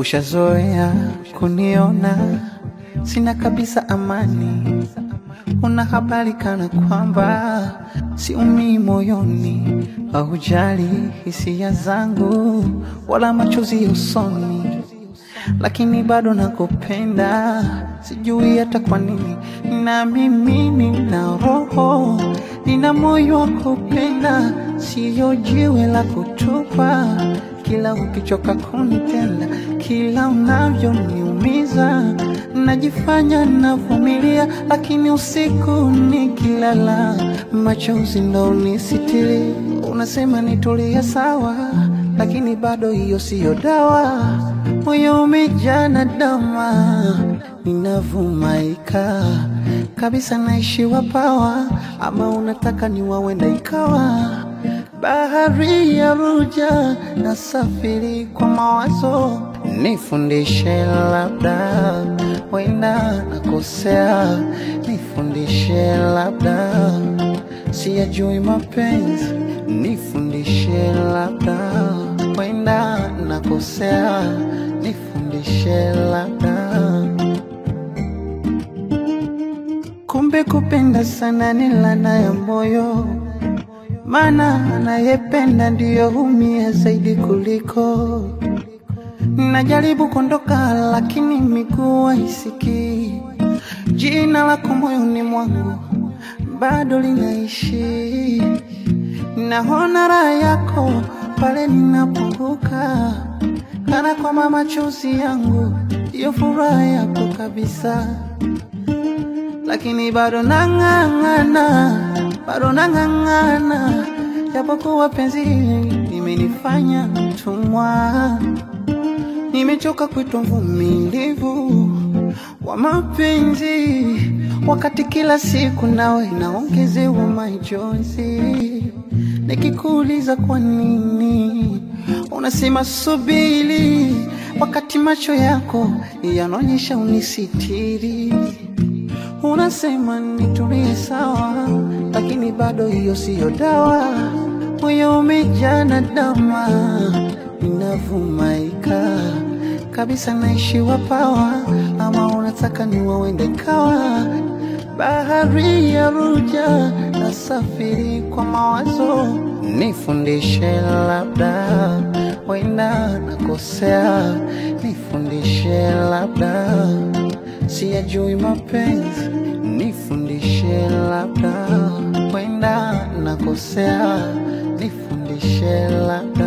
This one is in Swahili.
Ushazoea kuniona sina kabisa amani, una habari kana kwamba siumii moyoni, haujali hisia zangu wala machozi usoni, lakini bado nakupenda, sijui hata kwa nini. Na mimi nina roho, nina moyo wa kupenda, siyo jiwe la kutupa kila ukichoka kunitenda, kila unavyoniumiza, najifanya navumilia, lakini usiku nikilala, machozi ndo unisitiri. Unasema nitulie sawa, lakini bado hiyo siyo dawa. Moyo umejaa na dama, ninavumaika kabisa, naishiwa pawa, ama unataka niwawenda ikawa bahari ya ruja na safiri kwa mawazo, nifundishe labda, wenda nakosea, nifundishe labda, siyajui mapenzi, nifundishe labda, wenda nakosea, nifundishe labda. Kumbe kupenda sana ni laana ya moyo maana anayependa ndiyo humia zaidi kuliko. Najaribu kuondoka, lakini miguu haisikii. Jina lako moyoni mwangu bado linaishi. Naona raha yako pale ninapunguka, kana kwamba machozi yangu ndiyo furaha yako kabisa, lakini bado nang'ang'ana bado nang'ang'ana, japokuwa penzi limenifanya mtumwa. Nimechoka kuitwa mvumilivu wa mapenzi, wakati kila siku nawe naongezewa majonzi. Nikikuuliza kwa nini, unasema subiri, wakati macho yako yanaonyesha unisitiri. Unasema nitulie sawa, lakini bado hiyo siyo dawa. Moyo umejaa na dama, ninavumaika kabisa, naishiwa pawa, ama unataka niwawende kawa bahari ya ruja na safiri kwa mawazo, nifundishe labda, wenda nakosea, nifundishe labda siyajui mapenzi, nifundishe labda, wenda nakosea, nifundishe labda.